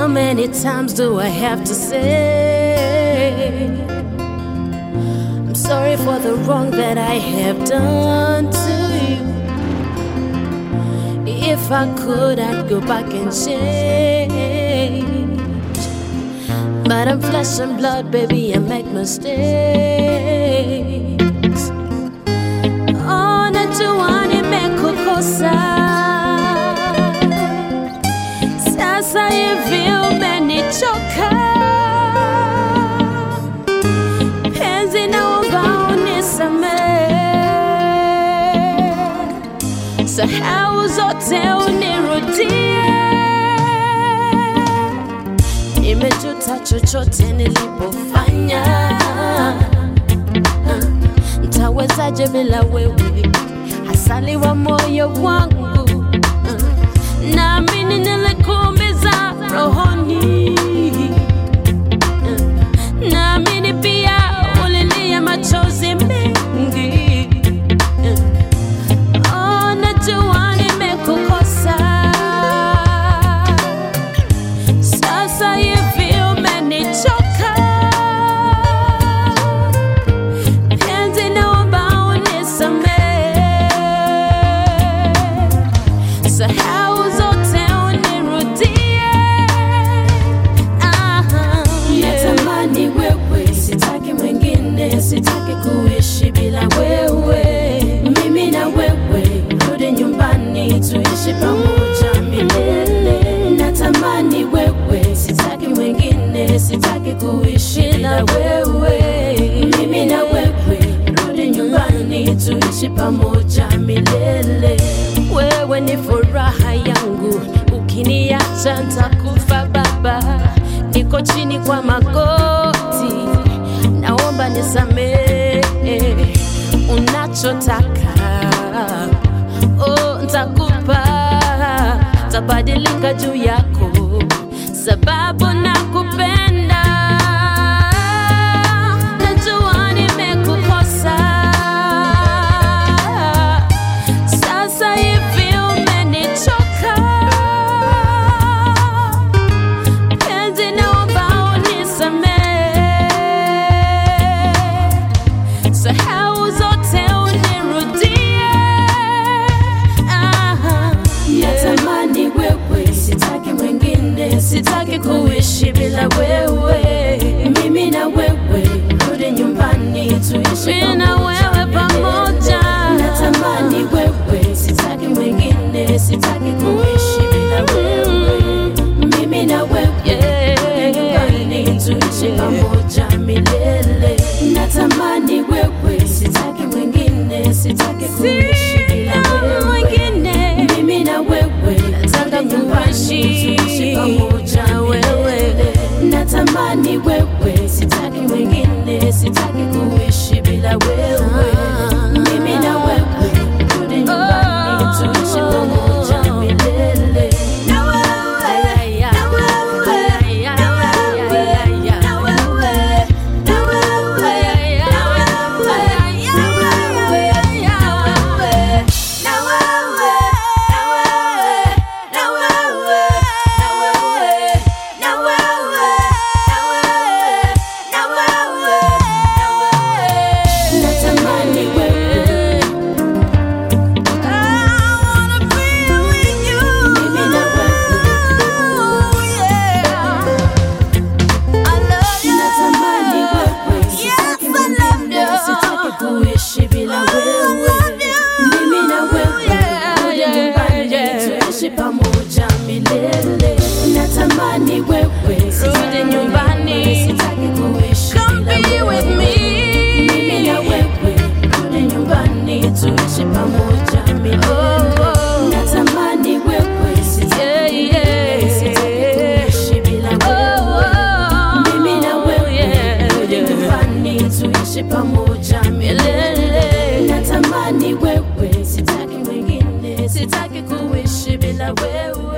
How many times do I have to say? I'm sorry for the wrong that I have done to you. If I could, I'd go back and change. But I'm flesh and blood, baby, I make mistakes. Oh, najua nimekukosa. Sasa hivi umenichoka. Penzi naomba unisamehe. Sahau zote unirudie. Nimejuta chochote nilipofanya. Ntawezaje bila wewe, asali wa moyo wangu. Naamini nilikuumiza rohoni. Naamini pia ulilia machozi mengi. Oh, najua nimekukosa. Sasa hivi umenichoka. Penzi naomba unisamehe. Sahau zote unirudie. Aha, yeah. Natamani wewe, sitaki mwingine, sitaki kuishi bila wewe. Mimi na wewe, rudi nyumbani, tuishi pamoja milele. Natamani wewe, sitaki mwingine, sitaki kuishi bila wewe. Mimi na wewe, rudi nyumbani, tuishi pamoja milele. Wewe ni furaha yangu, ukiniacha ntakufa baba. Niko chini kwa magoti, naomba nisamehe. Unachotaka oh, ntakupa, tabadilika juu yako, sababu nakupenda. Najua nimekukosa sasa hivi umenichoka. Penzi naomba unisamehe. Sahau zote unirudie. Aha, yeah. Natamani wewe, sitaki mwingine, sitaki kuishi bila wewe. Mimi na wewe, rudi nyumbani, tuishi Mimi na wewe pamoja. Natamani wewe, sitaki mwingine, sitaki kuishi bila wewe. Mimi na wewe, rudi nyumbani, tuishi pamoja milele. Natamani wewe, sitaki mwingine, sitaki kuishi bila Sina wewe. mwingine. Mimi na wewe Nataka rudi nyumbani, kuishi tuishi pamoja na wewe. milele. Natamani wewe, sitaki mwingine, sitaki kuishi bila wewe. Mimi na wewe rudi nyumbani, tuishi pamoja milele. Na wewe, na wewe, na wewe, na wewe, na wewe, Natamani wewe, mimi na wewe Natamani wewe, sitaki mwingine, sitaki kuishi bila wewe. Mimi na wewe, rudi nyumbani, tuishi pamoja milele. Natamani wewe, sitaki Rudi nyumbani. mwingine, sitaki kuishi Come bila be with wewe. me. Mimi na wewe, rudi nyumbani, tuishi pamoja milele. Oh. Natamani wewe, sitaki Yeah, mwingine, yeah. sitaki kuishi bila wewe. Mimi na wewe rudi nyumbani tuishi pamoja milele. Natamani wewe, sitaki mwingine, sitaki kuishi bila wewe.